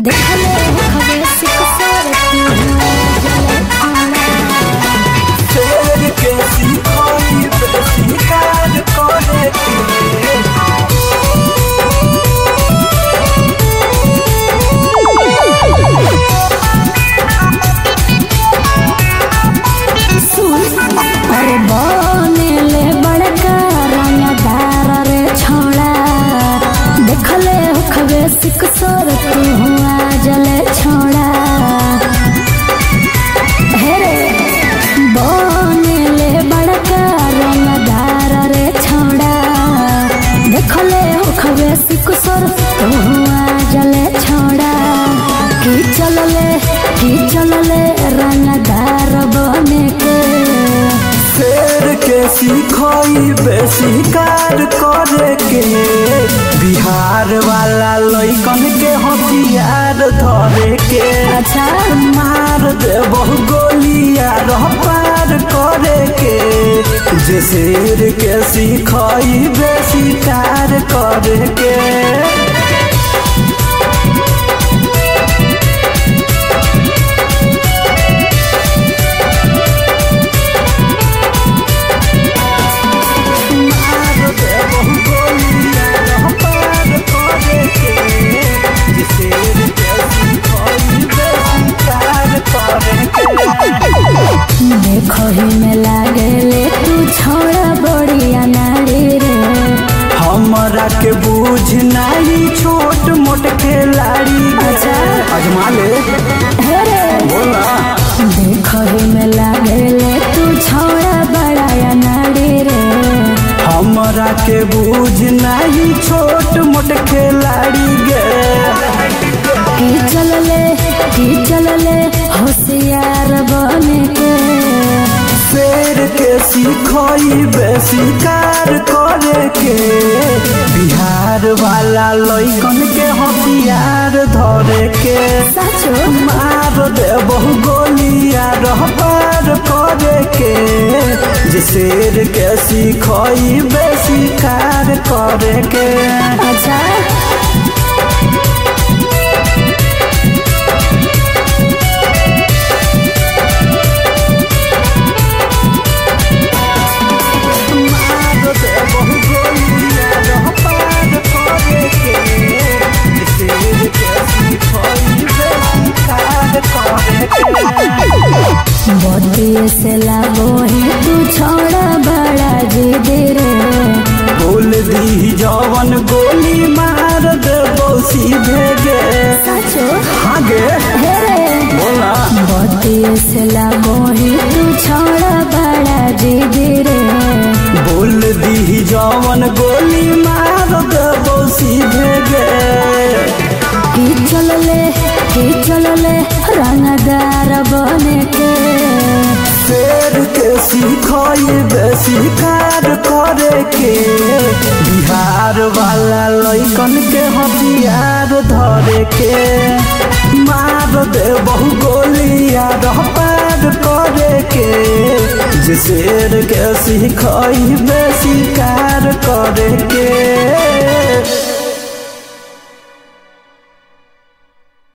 देखले हवे सिकसर तू जले आना शेर के सिखाई शिकार करे के सुन अरे बनेले बड़का रंगदार रे छोड़ा देखले हवे सिकसर तू जले छोड़ा हे रे बनेले बड़का रंगदार रे छोड़ा देखले हवे सिकसर तू जले छोड़ा की चलले की चलले रंगदार बने के शेर के सिखाई शिकार करे के बिहार वाला लइकन के हथियार धरे के अच्छा मार दे बहु गोलिया रह पार करे के जे शेर के सिखाई शिकार करे के मार दे बहु गोलिया रह पार करे के जे शेर के सिखाई शिकार करे के देखो ही में लागले तू छोड़ा बड़िया नारी रे हमरा के बूझ नहीं छोट मोट खिलाड़ी अच्छा। अजमा ले हे रे बोला देखो ही में लागले तू छोड़ा बड़ाया नारी रे हमरा के बूझ नहीं छोट मोट खिलाड़ी गे की चलले की चलले होशियार बने के शेर के सिखाई शिकार करे के बिहार वाला लइकन के हथियार धरे के सचो मार दे बहु गोलिया रह पार करे के जे शेर के सिखाई शिकार करे के अच्छा मार दे बहु गोलिया रह पार करे के जे शेर के सिखाई शिकार करे के बतिये से लागो ही तू छोड़ा बड़ा जिद रे बोल दी जवन गोली मार दे बौसी भेगे सचो आगे हे रे बोला बतिये से लागो ही तू छोड़ा बड़ा जिद रे बोल दी जवन गोली मार देबो सीधे गे की चलले की चलले रंगदार बने के शेर के सिखाई शिकार करे के बिहार वाला लइकन के हथियार धरे के मार दे बहु गोलिया रह पार करे के जे शेर के सिखाई शिकार करे के